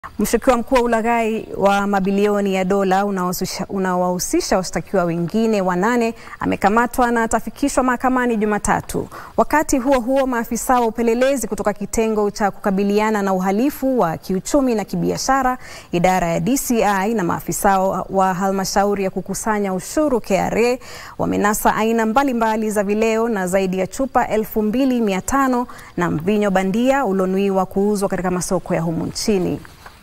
Mshukiwa mkuu wa ulaghai wa mabilioni ya dola unaowahusisha washtakiwa wengine wanane amekamatwa na atafikishwa mahakamani Jumatatu. Wakati huo huo, maafisa wa upelelezi kutoka kitengo cha kukabiliana na uhalifu wa kiuchumi na kibiashara, idara ya DCI na maafisa wa halmashauri ya kukusanya ushuru KRA wamenasa aina mbalimbali za vileo na zaidi ya chupa 2500 na mvinyo bandia ulionuiwa kuuzwa katika masoko ya humu nchini.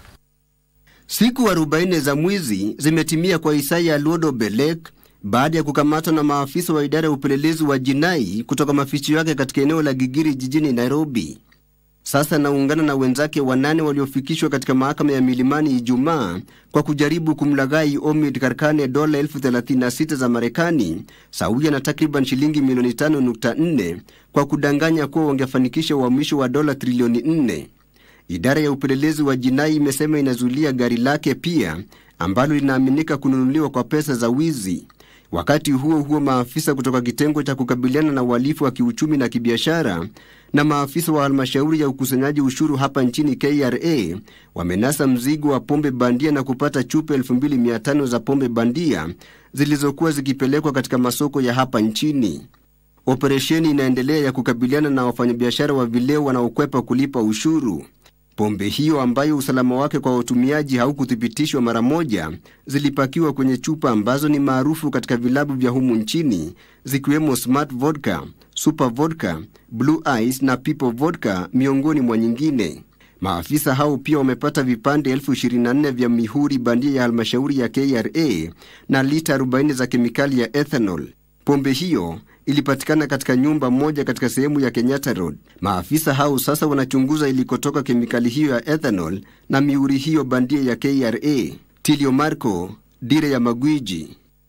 Siku 40 za mwizi zimetimia kwa Isaya Luodo Belek baada ya kukamatwa na maafisa wa idara ya upelelezi wa jinai kutoka maficho yake katika eneo la Gigiri jijini Nairobi. Sasa anaungana na wenzake wanane waliofikishwa katika mahakama ya Milimani Ijumaa kwa kujaribu kumlaghai Omid Karkane dola elfu 36 za Marekani sawia na takriban shilingi milioni 5.4 kwa kudanganya kuwa wangefanikisha uhamisho wa dola trilioni 4. Idara ya upelelezi wa jinai imesema inazuilia gari lake pia ambalo linaaminika kununuliwa kwa pesa za wizi. Wakati huo huo, maafisa kutoka kitengo cha kukabiliana na uhalifu wa kiuchumi na kibiashara na maafisa wa halmashauri ya ukusanyaji ushuru hapa nchini KRA wamenasa mzigo wa pombe bandia na kupata chupa 2500 za pombe bandia zilizokuwa zikipelekwa katika masoko ya hapa nchini. Operesheni inaendelea ya kukabiliana na wafanyabiashara wa vileo wanaokwepa kulipa ushuru. Pombe hiyo ambayo usalama wake kwa watumiaji haukuthibitishwa mara moja, zilipakiwa kwenye chupa ambazo ni maarufu katika vilabu vya humu nchini zikiwemo Smart Vodka, Super Vodka, Blue Ice na People Vodka miongoni mwa nyingine. Maafisa hao pia wamepata vipande elfu 24 vya mihuri bandia ya halmashauri ya KRA na lita 40 za kemikali ya ethanol. Pombe hiyo ilipatikana katika nyumba moja katika sehemu ya Kenyatta Road. Maafisa hao sasa wanachunguza ilikotoka kemikali hiyo ya ethanol na mihuri hiyo bandia ya KRA. Tilio Marco, Dira ya Magwiji.